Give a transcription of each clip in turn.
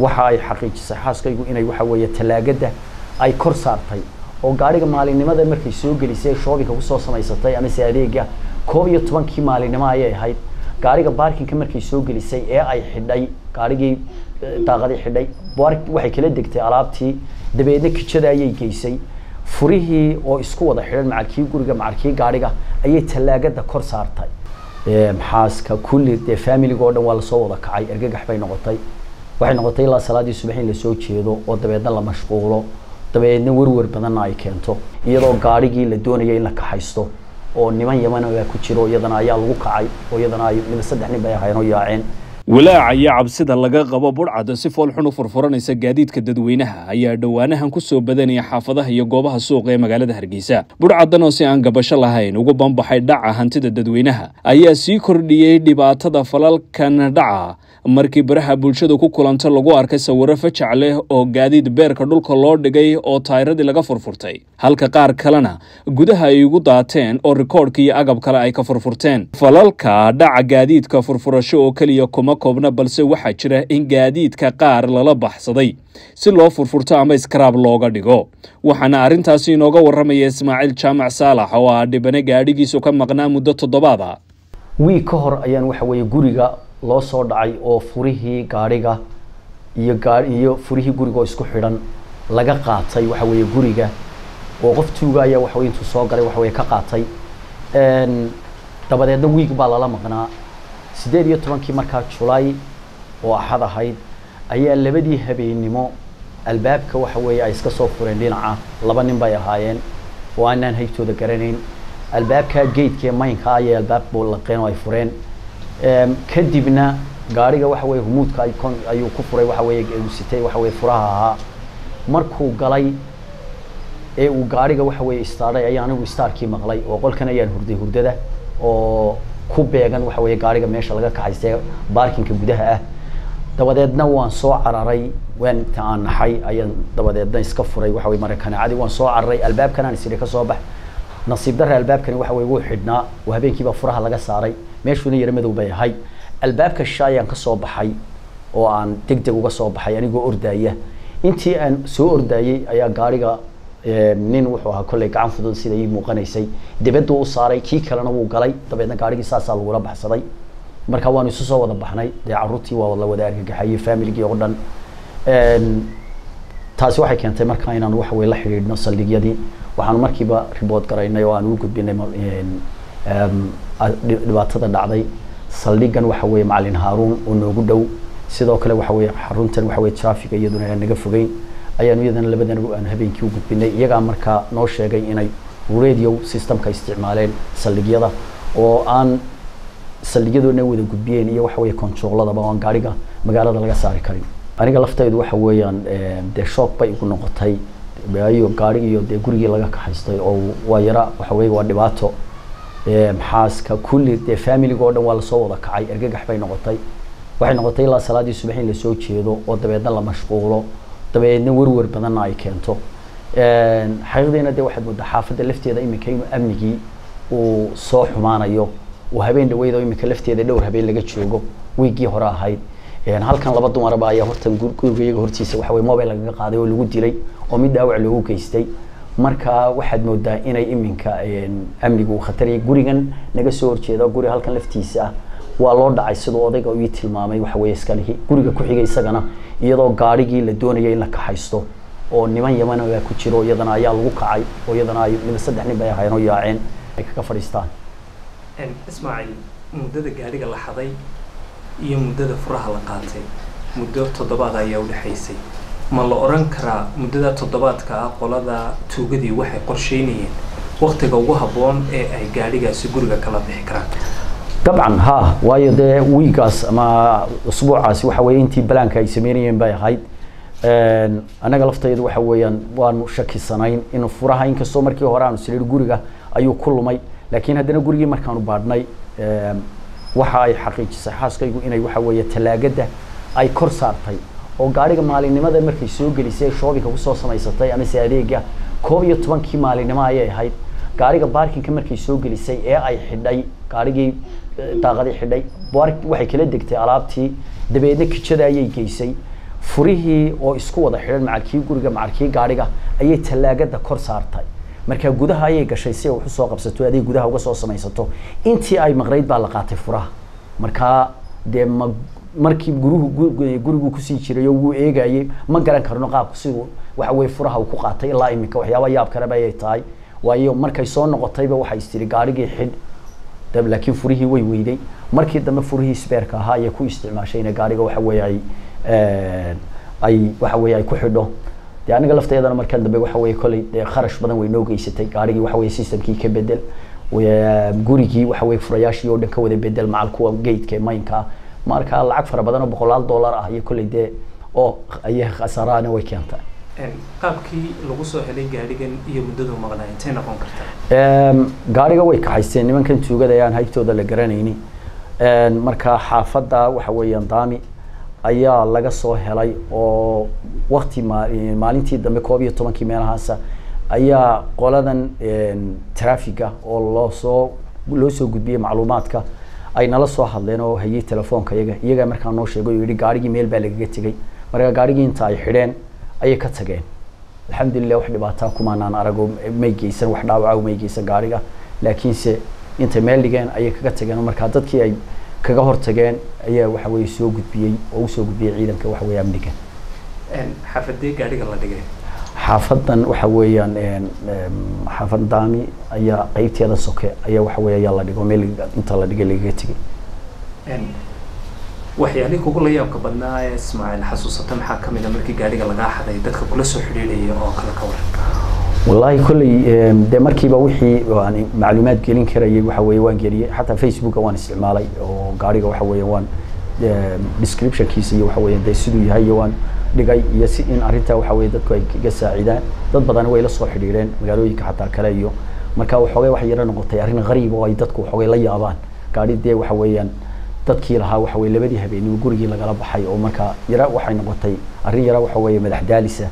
waxa ay xaqiijisay xaaskaygu inay waxa weeye talaagada ay kor saartay oo gaariga maalinimada markay soo gelisay shoobinka kusoo samaysatay amase adeega koob iyo tobankii maalinimo ayay ahayd gaariga baarkinka markay soo gelisay ee ay xidhay gaarigii daaqadii xidhay waxay kala degtay alaabtii dabeedna kijada ayay geysay furihii oo isku wada xidhan macalkii guriga macalkii gaariga ayay tallaagada kor saartay maxaaska kulli dee familiga oo dhan waa lasoo wada kacay ergagax bay noqotay waxay noqotay ilaa salaadii subax in lasoo jeedo oo dabeedna la mashquulo dabeedna werwer badanna ay keento iyadoo gaarigii la doonaya in la kaxaysto oo niman yaman baa ku jiro iyadana ayaa lagu kacay oo iyadana ay mid saddex nin bay ahayn oo yaaceen walaaca iyo cabsida laga qabo budhcada si foolxun u furfuranaysa gaadiidka dadweynaha ayaa dhowaanahan ku soo badanaya xaafadaha iyo goobaha suuqa ee magaalada hargeysa budhcadan oo si aan gabasho lahayn ugu banbaxay dhaca hantida dadweynaha ayaa sii kordhiyey dhibaatada falalkan dhaca markii baraha bulshadu ku kulanta lagu arkay sawiro fajac leh oo gaadiid beerka dhulka loo dhigay oo taayiradii laga furfurtay halka qaar kalena gudaha ay ugu daateen oo rikoodhka iyo agab kale ay ka furfurteen falalka dhaca gaadiidka furfurasho oo keliya kuma koobna balse waxaa jira in gaadiidka qaar lala baxsaday si loo furfurto ama iskaraab looga dhigo waxaana arrintaasi inooga warramaya ismaaciil jaamac saalax oo ah dhibane gaadhigiisu ka maqnaa muddo toddobaada wiig ka hor ayaan waxa weeye guriga loo soo dhacay oo furihii gaadhiga iyo gaa iyo furihii guriga oo isku xidhan laga qaatay waxa weeye guriga oo qof tuuga ayaa waxa weye intuu soo galay waxa weye ka qaatay dabadeedna wiig baa lala maqnaa siddeed iyo tobankii markaa julay oo axad ahayd ayaa labadii habeennimo albaabka waxa weeye ay iska soo fureen dhinaca laba nin bay ahaayeen oo aanaan haybtooda garanayn albaabka geedka ee maynka ayay albaab laqeen oo ay fureen kadibna gaariga waxa weye humuudka ayuu ku furay waxa weye uu sitay waxa weye furaha ahaa markuu galay ee uu gaariga waxa weye istaadhay ayaa anigu istaarkii maqlay oo qolkan ayaan hurday hurdada oo ku beegan waxa weye gaariga meesha laga kaxaystay baarkinka gudaha ah dabadeedna waan soo cararay waan inta aan naxay ayaan dabadeedna iska furay waxa weye marakaneecadii waan soo cararay albaabkan aan isiri ka soo bax nasiib darre albaabkani waxa weye wuu xidhnaa oo habeenkiibaa furaha laga saaray meeshuuna yaro madow bay ahayd albaabka sha ayaan ka soo baxay oo aan deg deg uga soo baxay anigoo ordaya intii aan soo ordayey ayaa gaariga nin wuxuu ahaa kolley gacan fudud sida ii muuqanaysay dibaduu u saaray kii kalena wuu galay dabeedna gaarigii saasaa lagula baxsaday marka waanu isu soo wada baxnay dee carruurtii waa la wada argagaxayey familigii oo dhan taasi waxay keentay markaa inaan waxa weye la xidhiidhno saldhigyadii waxaanu markiiba ribood garaynay oo aan u gudbinay dhibaatada dhacday saldhigan waxa weye macalin haaruun oo noogu dhow sidoo kale waxa weye xaruntan waxa weye traffiga iyaduna aan naga fogeyn ayaanu iyadana labadan aan habeenkii u gudbinay iyagaa markaa noo sheegay inay radio systemka isticmaaleen saldhigyada oo aan saldhigyadoodna wada gudbiyeen iyo waxa weye controlladaba oo aan gaariga magaalada laga saari karin aniga laftaydu waxa weeyaan dee shock bay igu noqotay waayo gaarigi iyo dee gurigii laga kaxaystay oo waa yara waxa weye waa dhibaato maxaaska kulli dee familiga oo dhan waa lasoo wada kacay ergagax bay noqotay waxay noqotay ilaa salaadii subax in lasoo jeedo oo dabeedna la mashquulo dabeedna werwer badanna ay keento xaqiiqdiina dee waxaad moodaa xaafadda lafteeda iminka inuu amnigii uu soo xumaanayo oo habeen dhaweyd oo iminka lafteeda dhowr habeen laga joogo wiiggii hore ahayd halkan laba dumaraba ayaa hortan guriga iyaga hortiisa waxa weye mobile lagaga qaaday oo lagu dilay oo mid dhaawac loogu geystay marka waxaad moodaa inay iminka amnigu uu khatariyay gurigan naga soo horjeeda guri halkan laftiisa ah waa loo dhacay siduu odayga ii tilmaamay waxa weye iskalihi guriga ku xigay isagana iyadoo gaarigii la doonaya in la kaxaysto oo niman yaman baa ku jiro iyadana ayaa lagu kacay oo iyadana ay mid saddex nin bay ahayn oo yaaceen ay kaga fadhiistaan ismaaciil muddada gaadhiga la xaday iyo muddada furaha la qaatay muddo toddobaad ayaa udhexaysay ma la oran karaa muddada toddobaadka ah qolada tuugadii waxay qorsheynayeen waktiga ugu habboon ee ay gaadhigaasi guriga kala bixi karaan dabcan ha waayo dee wiigaas ama usbuucaasi waxa weye intii balaanka ay sameynayeen bay ahayd annaga laftaydu waxa weeyaan waanu shakisanayn in furaha inkastoo markii hore aanu siliir guriga ayuu ku lumay laakiin haddana gurigii markaanu baadhnay waxa ay xaqiijisay xaaskaygu inay waxa weeye tallaagada ay kor saartay oo gaariga maalinimada markay soo gelisay shoobinka kusoo samaysatay amase adeega koob iyo tobankii maalinimo ayay ahayd gaariga baarkinka markay soo gelisay ee ay xidhay gaarigii daaqadii xidhay waxay kala degtay alaabtii dabeedna kijada ayay geysay furihii oo isku wada xidhan macalkii guriga macalkii gaadhiga ayay tallaagada kor saartay marka gudaha ayay gashay si ay wax usoo qabsato aday gudaha uga soo samaysato intii ay maqnayd baa la qaatay furaha markaa dee ma markii guruhu gurigu kusii jiray oo wuu eegayay ma garan karno qaabku siduu waxa weye furaha uu ku qaatay ilaa iminka waxyaaba yaab kaleba ayay tahay waayo markay soo noqotayba waxay istiri gaadhigii xidh laakiin furihii way weyday markii dambe furihii sbeerka ahaa ayay ku isticmaashayna gaadhiga waxa weye ay ay waxa weye ay ku xidho dee aniga lafteedana markaan dambe waxa weye kolley dee kharash badan way noo geysatay gaadhigii waxa weye systemkii ka bedel gurigii waxa weye furayaashii oo dhan ka wada bedel macal kuwa gateka maynka marka lacag fara badan oo boqolaal dollar ah iyo kolley dee oo ayay khasaarahana way keentay qaabkii lagu soo helay gaadhigan iyo muddadu maqnaa intay noqon kartaa gaadhiga way kaxaysteen nimankan tuugada ayaan haybtooda la garanayni marka xaafadda waxa weeyaan daami ayaa laga soo helay oo wakti maalintii dambe koob iyo tobankii meelahaasa ayaa qoladan trafiga oo loo soo loo soo gudbiyey macluumaadka ay nala soo hadleen oo hayay telefoonka iyaga iyagaa markaa noo sheegay oo yihi gaadhigii meel baa lagaga tegey marka gaadhigii inta ay xidheen ayay ka tageen alxamdulilah wax dhibaataa kumaanaan arago may geysan wax dhaawaca may geysan gaadhiga laakiinse intay meel dhigeen ayay kaga tageen oo markaa dadkii ay kaga hortageen ayaa waxa weye soo gudbiyey oo usoo gudbiyey ciidanka waxa weye amniga xaafadee gaadhiga la dhigay xaafadan waxa weeyaan xaafad daami ayaa qeybteeda soke ayaa waxa weye ayaa la dhigo meel inta la dhigay lagaga tegay waxyaalihii kugu la yaabka badnaa ee ismaaciil xasuusata maxaa ka mid a markii gaadhiga lagaa xaday dadka kula soo xidhiidhaya oo kale ka waran wallahi kolley dee markiiba wixii aan macluumaad gelin karayay waxa weye waan geliyey xataa facebooka waan isticmaalay oo gaadhiga waxa weeye waan descriptionkiisa iyo waxa weye dee siduu yahay iyo waan dhigay iyo si in arrintaa waxa weye dadku ay iga saacidaan dad badan way la soo xidhiidheen magaalooyinka xataa kale iyo marka waxoogay waxay yaro noqotay arrin qariib oo ay dadku waxoogay la yaabaan gaadhi dee waxa weeyaan dadkii lahaa waxa weye labadii habeenimo gurigii lagala baxay oo marka yara waxay noqotay arrin yara waxa weeye madax daalisa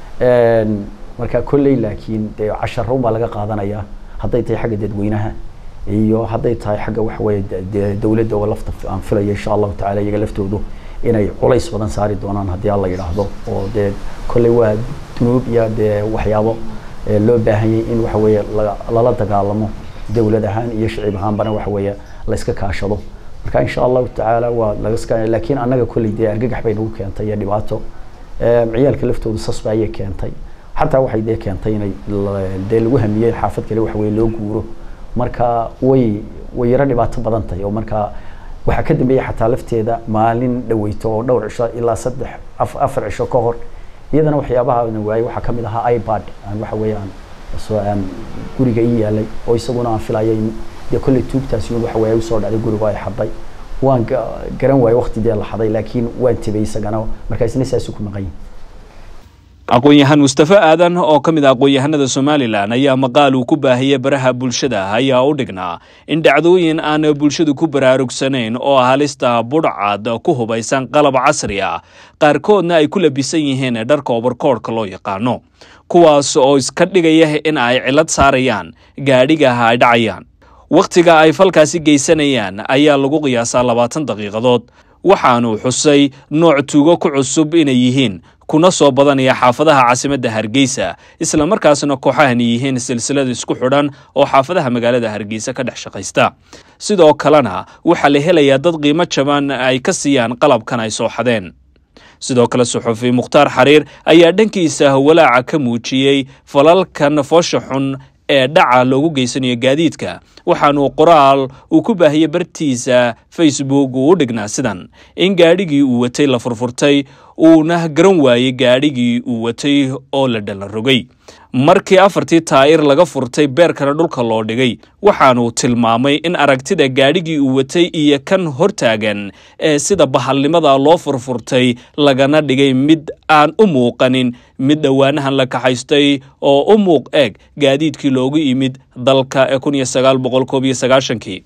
marka kolley laakiin dee casharoon baa laga qaadanayaa hadday tahay xagga dadweynaha iyo hadday tahay xagga waxa weye dowladda oo lafta aan filaya insha allahu tacala iyaga laftoodu inay culays badan saari doonaan haddii alla yidhaahdo oo dee kolley waa dunuub iyo dee waxyaabo loo baahanyay in waxa weeye lala dagaalamo dowlad ahaan iyo shicib ahaanbana waxa weeye la iska kaashado marka insha allahu tacaala waa laga laakiin annaga kolley dee argagax bay nagu keentay iyo dhibaato ciyaalka laftoodu sasba ayay keentay xataa waxay dee keentay inay dee lagu hamiyey xaafad kale waxa weye loo guuro marka way way yaro dhibaato badan tahay oo marka waxaa ka dambeeyey xataa lafteeda maalin dhaweyto oo dhowr cisho ilaa saddex afar cisho ka hor iyadana waxyaabaha waayey waxaa kamid ahaa ipad aan waxa weeye aan soo aan guriga ii yaalay oo isaguna aan filayay in dee kolley tuugtaasi un waxa weye usoo dhacday guriga ay xaday waan garan waayey waqti dee la xaday laakiin waan tibay isagana markaa isna saasi ku maqan yihin aqoon-yahaan mustafe aadan oo ka mid a aqoon-yahanada somalilan ayaa maqaal uu ku baahiyey baraha bulshada ayaa u dhignaa in dhacdooyin aan bulshadu ku baraarugsanayn oo halista budhcad ku hubaysan qalab casri ah qaarkoodna ay ku labisan yihiin dharka obarkoodhka loo yaqaano kuwaas oo iska dhigaya in ay cilad saarayaan gaadhigaha ay dhacayaan wakhtiga ay falkaasi geysanayaan ayaa lagu qiyaasaa labaatan daqiiqadood waxaanuu xusay nooc tuugo ku cusub inay yihiin kuna soo badanaya xaafadaha caasimadda hargeysa isla markaasna kooxahani yihiin silsilada isku xidhan oo xaafadaha magaalada hargeysa ka dhex shaqaysta sidoo kalena waxaa la helayaa dad qiimo jaban ay ka siiyaan qalabkan ay soo xadeen sidoo kale suxufi mukhtaar xariir ayaa dhankiisa walaaca ka muujiyey falalkan foosha xun ee dhaca loogu geysanayo gaadiidka waxaanuu qoraal uu ku baahiyey bartiisa facebook uu u dhignaa sidan in gaadhigii uu watay la furfurtay uuna garan waayey gaadhigii uu watay oo la dhalan rogay markii afartii taa'ir laga furtay beerkana dhulka loo dhigay waxaanuu tilmaamay in aragtida gaadhigii uu watay iyo kan hortaagan ee sida bahalnimada loo furfurtay lagana dhigay mid aan u muuqanin mid dhowaanahan la kaxaystay oo u muuq eeg gaadiidkii loogu yimid dalka ee kun iyo sagaal boqol koob iyo sagaashankii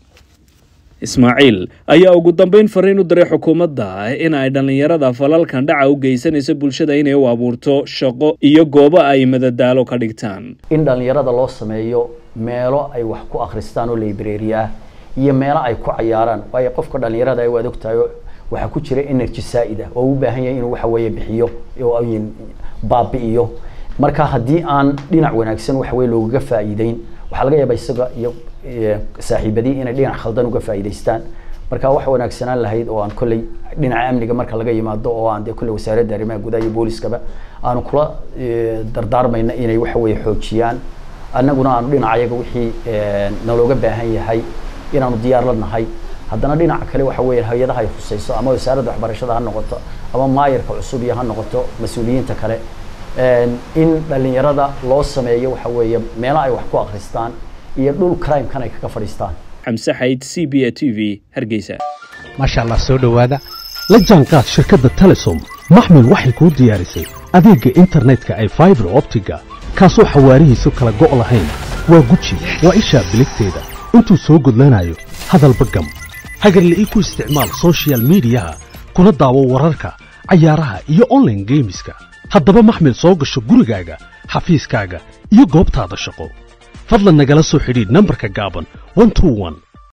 ismaaciil ayaa ugu dambeyn fariin u diray xukuumadda in ay dhallinyarada falalkan dhaca u geysanaysa bulshada inay u abuurto shaqo iyo goobo ay madadaalo ka dhigtaan in dhallinyarada loo sameeyo meelo ay wax ku akhristaan oo library ah iyo meelo ay ku cayaaraan waayo qofka dhallinyarada waad ogtahay waxaa ku jira energy saa'id ah oo u baahan yahay inuu waxa weeye bixiyo oo baabi'iyo marka haddii aan dhinac wanaagsan waxa weye loogaga faa'iideyn waxaa laga yaabaa isaga iyo saaxiibadii inay dhinac khaldan uga faa'iidaystaan marka waxa wanaagsanaan lahayd oo aan kolley dhinaca amniga marka laga yimaado oo aan dee kolley wasaaradda arrimaha gudaha iyo booliskaba aanu kula dardaarmayna inay waxa weeye xoojiyaan annaguna aanu dhinacayaga wixii nalooga baahan yahay inaanu diyaar la nahay haddana dhinaca kale waxa weeye hay-adaha ay khusayso ama wasaaradda waxbarashada ha noqoto ama maayarka cusub iyo ha noqoto mas-uuliyiinta kale in dhalinyarada loo sameeyo waxa weeye meelo ay wax ku akristaan iyo dhul crime-kan ay kaga fadhiistaan xamse xayd c b a t v hargeysa maasha allah soo dhowaada la jaanqaad shirkadda telesom maxmil waxay kuu diyaarisay adeegga internetka ay faibar optiga kaasoo xawaarihiisu kala go' lahayn waa guji waa ishaa biligteeda intuu soo gudlanayo hadalba gam hagarla ii ku isticmaal sochial midiyaha kuna daawo wararka cayaaraha iyo onlaine geemiska haddaba maxmil soo gasho gurigaaga xafiiskaaga iyo goobtaada shaqo fadlan nagala soo xidhiidh nambarka gaaban